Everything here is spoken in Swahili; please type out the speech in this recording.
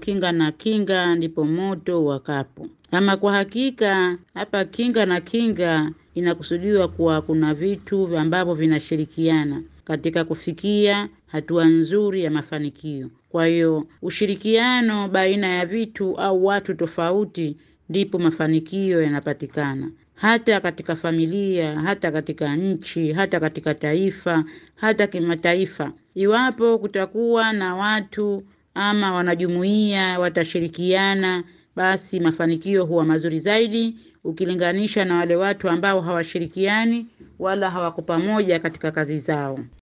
kinga na kinga ndipo moto wakapo. Ama kwa hakika hapa kinga na kinga inakusudiwa kuwa kuna vitu ambavyo vinashirikiana katika kufikia hatua nzuri ya mafanikio. Kwa hiyo ushirikiano baina ya vitu au watu tofauti ndipo mafanikio yanapatikana, hata katika familia, hata katika nchi, hata katika taifa, hata kimataifa. Iwapo kutakuwa na watu ama wanajumuiya watashirikiana, basi mafanikio huwa mazuri zaidi ukilinganisha na wale watu ambao hawashirikiani wala hawako pamoja katika kazi zao.